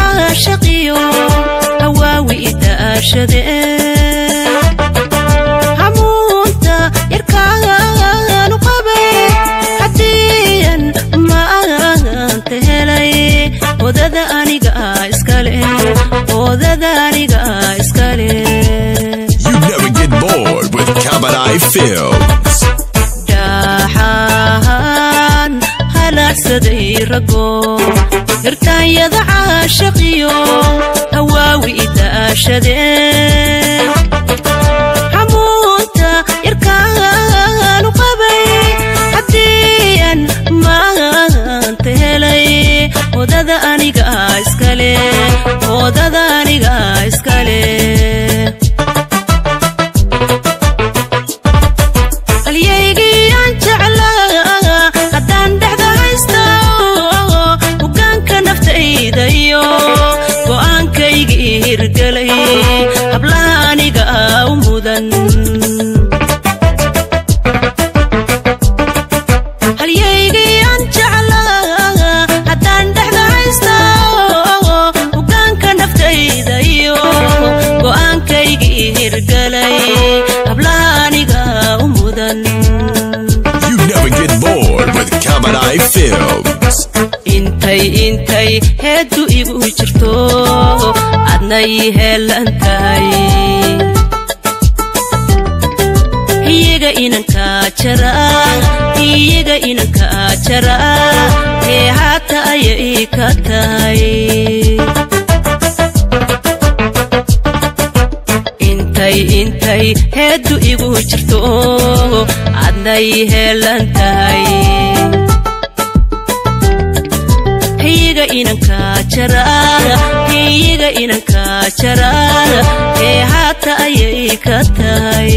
caashaqiyo hawaawi idaashade hamuunta yarkaanu qabay hadiyan maanta helay odada aniga iskale odada aniga iskale You never get bored with Kabadai Films. dhaxaan halaagsaday rago hirtaanyada caashaqiyo hawaawi idaashade hamuunta yarkaanu qabay hadiyan maanta helay odada aniga iskale odada aniga iskale halyaygiyaan jeclaa haddaan dhexda haysta hogaanka naftayda iyo go'aankaygii hirgelay hablaha aniga u mudan halyaygiyaan jeclaa haddaan dhexda haysta hogaanka naftayda iyo go'aankaygii hirgelay hablaha aniga u mudan You never get bored with Kabadai Films. intay intay heeddu igu jirto adnay heelan tahay iyaga inanka jara iyaga inanka jara ee haata ayay ka tahay intay intay heeddu igu jirto adnay heelan tahay iyaga inanka jara iyaga inanka jara ee haata ayay ka tahay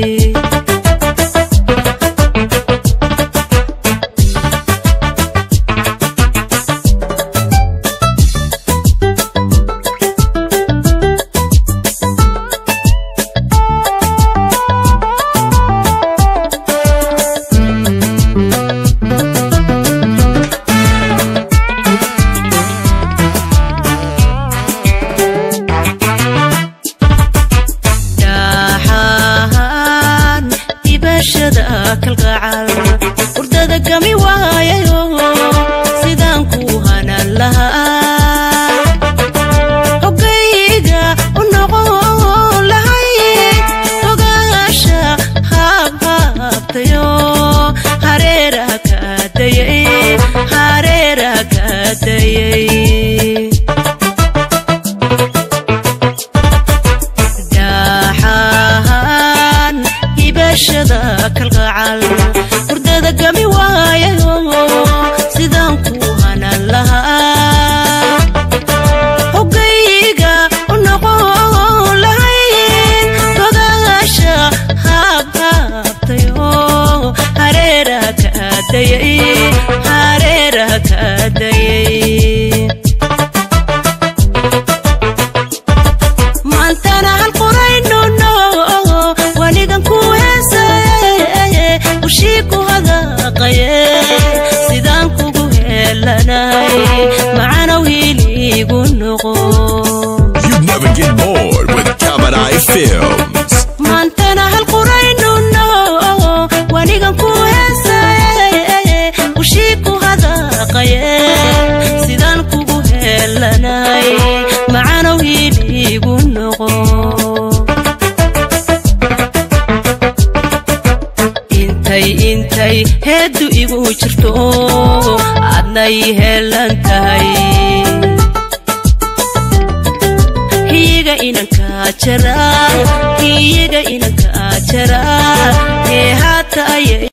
dhaxaan ibashada kalgacal hurdada gami waayayo sidaan ku hanan lahaa hogayga u noqon lahay ogaasha haabhaabtayo hareeraha kaadayay hareeraha kaadayay dhaxaan ibashada kalgacal hurdada gami waayayo sidaan ku hanan lahaa hogayga u noqon lahayn gogaasha haabhaabtayo hareeraha kaadayay hareeraha kaadayay maantana halquraynuno wanigan ku heesaye ushii ku hadaqaye sidaan kugu heelanay macanow hiiliigu noqo You never get bored with Kabadai Films. maantana halquraynuno wanigan ku heesaye ushii ku hadaqaye sidaan kugu heelanay macanow hiiliigu noqo intay intay heeddu igu jirto adnay heelan tahay iyaga inanka jara iyaga inanka jara ee haata ayay